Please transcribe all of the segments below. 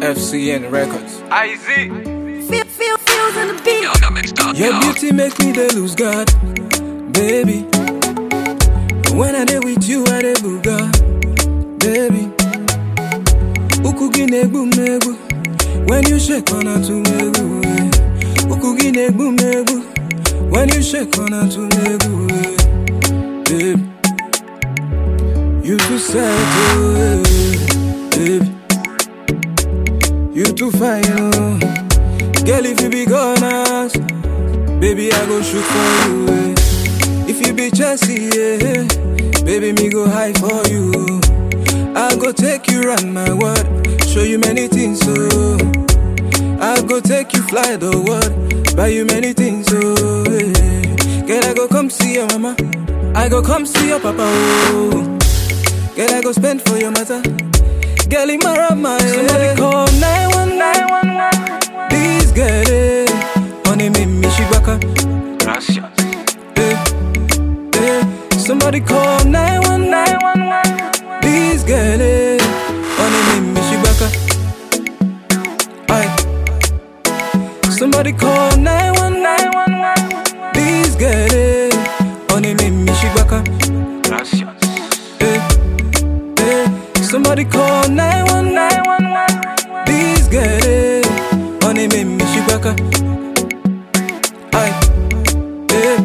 FCN Records. IZ. Feel, feel, feels in the beat. Your beauty make me dey lose God, baby. When I dey with you, I dey booga, baby. Ukugi negbu megbu, when you shake on to megbu. eh. Ukugi negbu megbu, when you shake on to megbu, eh. baby. You too sad, oh, eh, baby. You too fine, oh. Girl, if you be gone, Baby, I go shoot for you. eh. If you be Chelsea, yeah, baby, me go high for you. I go take you round my world, show you many things, so I go take you fly the world, buy you many things, so yeah. Girl, I go come see your mama, I go come see your papa, oh. Girl, I go spend for your matter. Girl, in my rama, Somebody call 911. Please get it. Honey, make me shibaka. Gracias. Eh, eh. Somebody call 911. Please get it. Honey, make me shibaka. Aye. Somebody call 911. Please get it. Honey, make me shibaka. Gracias. Eh, eh. Somebody call 911. Please get it. Honey, make me shibaka. Aye. Eh.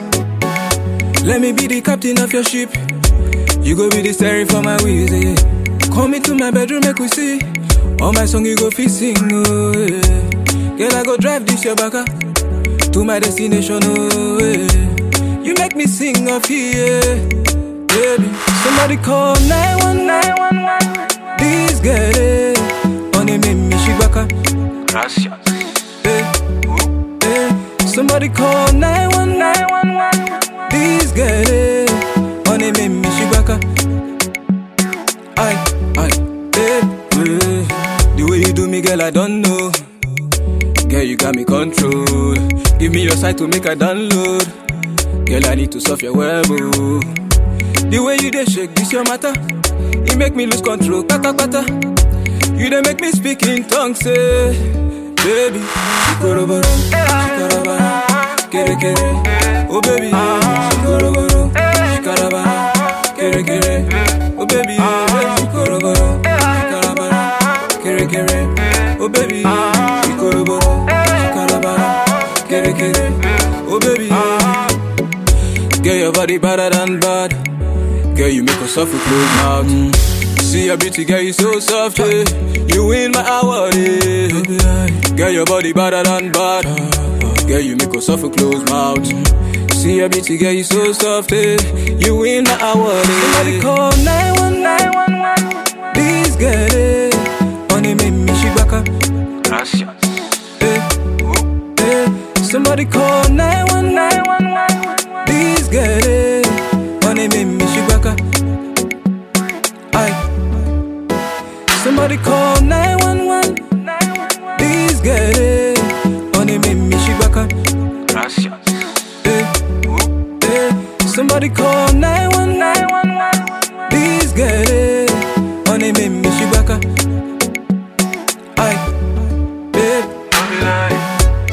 Let me be the captain of your ship. You go be the steering for my wheels. Eh. Come into my bedroom, make we see. All my song you go fit sing. Oh, eh. Girl, I go drive this your baka to my destination. Oh, eh. You make me sing off here. Baby, somebody call 911. Please get it. Honey, make me shibaka. Gracias. Eh, eh. Somebody call 911. Please get it. Honey, make me shibaka. Aye, aye, eh, eh. The way you do me, girl, I don't know. Girl, you got me control. Give me your side to make a download. Girl, I need to solve your web. oh. The way you dey shake this your matter, it make me lose control. Kata kata, you dey make me speak in tongues, say, baby. Shikoroboro, shikarabara, kere kere, oh baby. Shikoroboro, shikarabara, kere kere, oh baby. Shikoroboro, shikarabara, kere kere, oh baby. Shikoroboro, shikarabara, kere kere, oh baby. Girl, your body better than bad. Girl, you make us suffer close mouth. Mm. See your beauty, girl, you so soft. eh. You win my award. eh. Girl, your body better than bad. Girl, you make us suffer close mouth. See your beauty, girl, you so soft. eh. You win my award. Somebody call 911. Please get it. Honey, make me shibaka. Gracias. Eh, eh. Somebody call 911. Please get it. Honey, make me shibaka. Aye. Somebody call 911. Please get it. Honey, make me shibaka. Gracias. Eh, eh. Somebody call 911. Please get it. Honey, make me shibaka. Aye. Eh.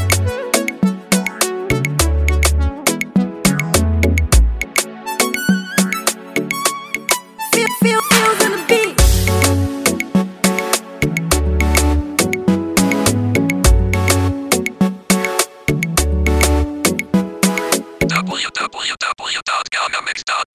Feel, feel, feels in the beat. www.gamamix.com